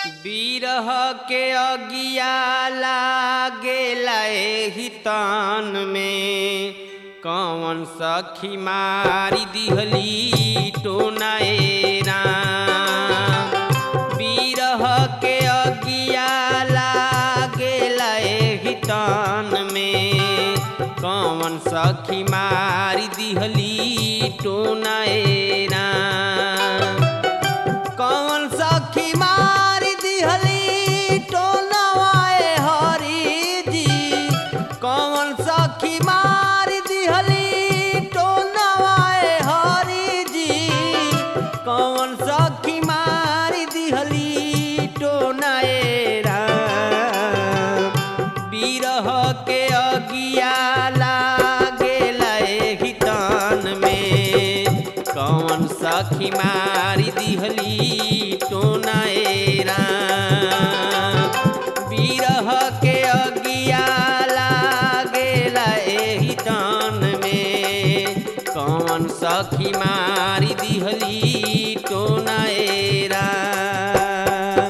बिरह के अगिया लागेला एही तान में कौन सखी मारी दिहली टोनाए राम बिरह के अगिया लागेला एही तान में कौन सखी मारी दिहली टोनाए राम कौन सखी मारी दिहली टोनवाए हरी जी कौन सखी मारी दिहली टोनवाए हरी जी कौन सखी मारी दिहली टोनाए राम बिरह के अगिया लागेला एही तान में कौन सखी मारी दिहली टोनाए राम बिरह के अगिया लागेला एही तान में कौन सखी मारी दिहली टोनाए राम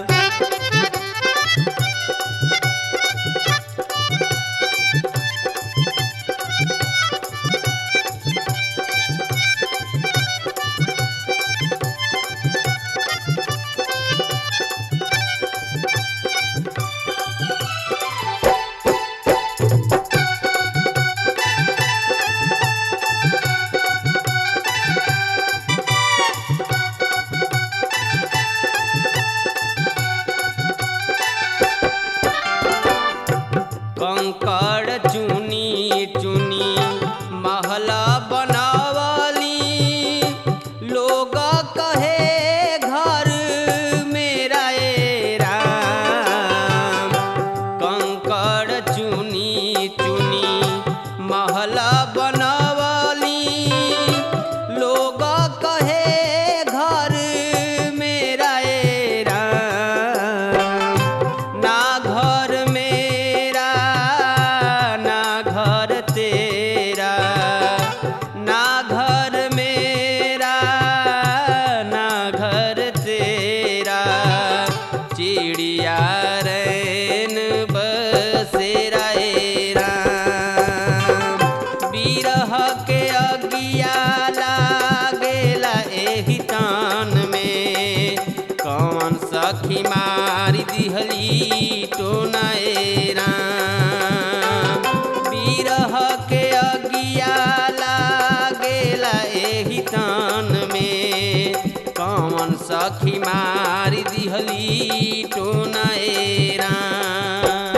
कंकड़ चुनी चुनी महल बनावली लोग कहे घर मेरा ए राम कंकड़ चुनी चुनी महल बनवली लोग कहे घर मेरा ए राम ना घर मेरा ना घर तेरा ना घर मेरा ना घर तेरा चिड़िया रैन बसेरा ए राम बिरह के अगिया लागेला एही तान में कौन सखी मारी दिहली टोनाए राम बिरह के अगिया लागेला एही तान में कौन सखी मारी दिहली टोनाए राम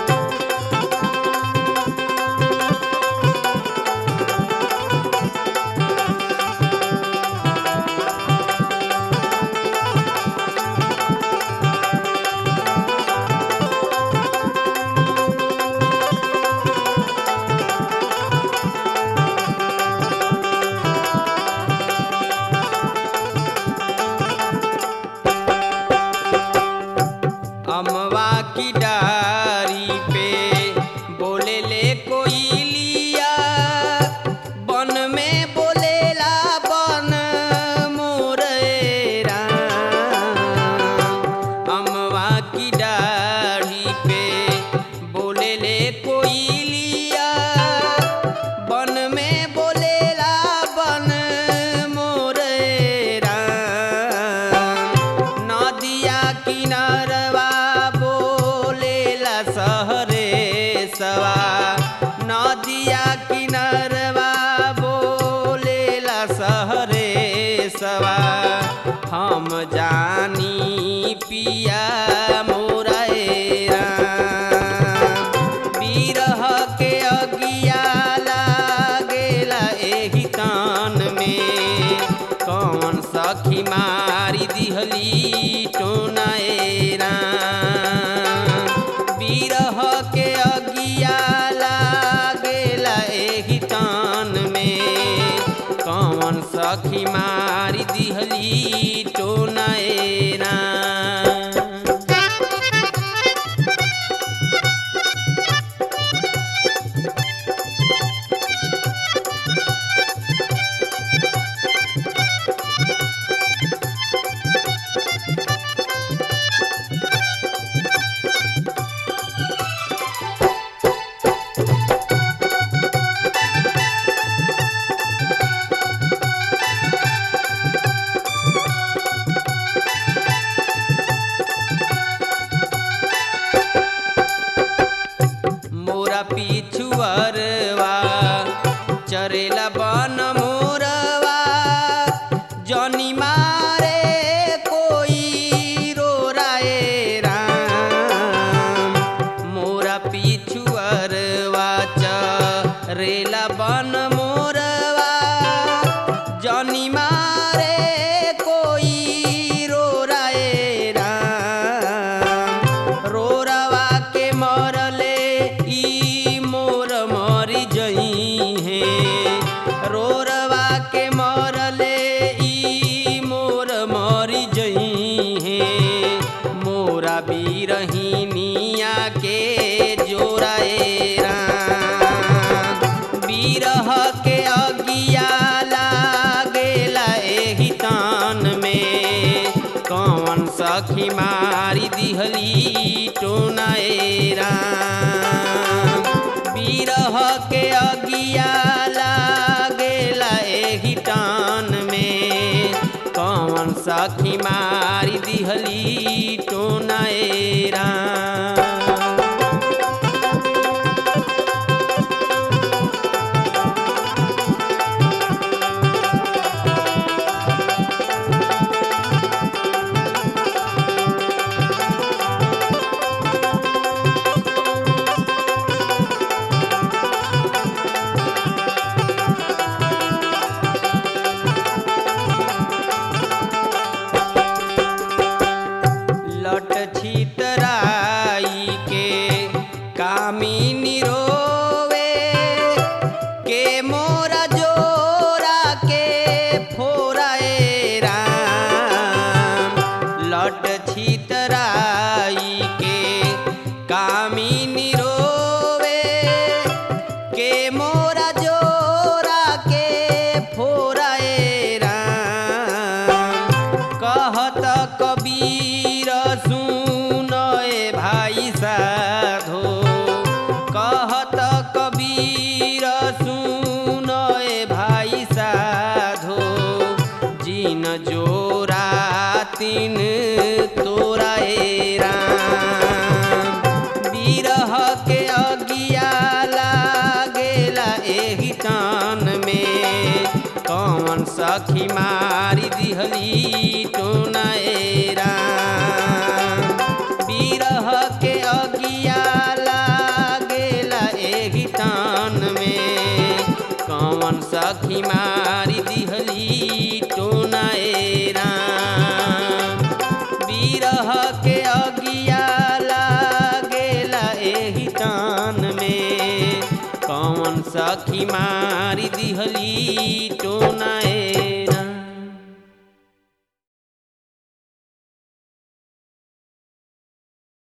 अमवा की डारी पे बोले ले कोई लिया बन में बोलेला बन मोरेरा अमवा की डारी पे बोले ले कोई लिया बन में बोलेला बन मोरेरा नदिया किनारवा बोले पिछुअरवा चरेला बन मोरवा जनी मारे कोई रो राए राम मोरा पिछुअरवा चरेला बन मोरवा जनी मारे कोई रो राए राम रोरवा के मरले ई मोर मरी जई है रोरवा के मरले ई मोर मरी जई है मोरा बीरहिनिया के जोराए राम बीरह के अगिया लागेला एही तान में कौन सखी मारी दिहली टोनाए राम बीरह के अगिया लागेला एही टान में कौन सखी मारी दिहली टोनाए राम लट छितराई के कामिनी रोवे के मोरा जोरा के फोराए राम लट छितराई के कामिनी रोवे के मोरा जोरा के फोराए राम कहत कबीर सुनए भाई साधो कहत कबीर सुनए भाई साधो जिन जोरा तिन तोराए राम बिरह के अगिया लागेला एही तान में कौन सखी मारी दिहली टोनाए राम बिरह के अगिया लागेला एही तान में कौन सखी मारी दिहली टोनाए राम बिरह के अगिया लागेला एही तान में कौन सखी मारी दिहली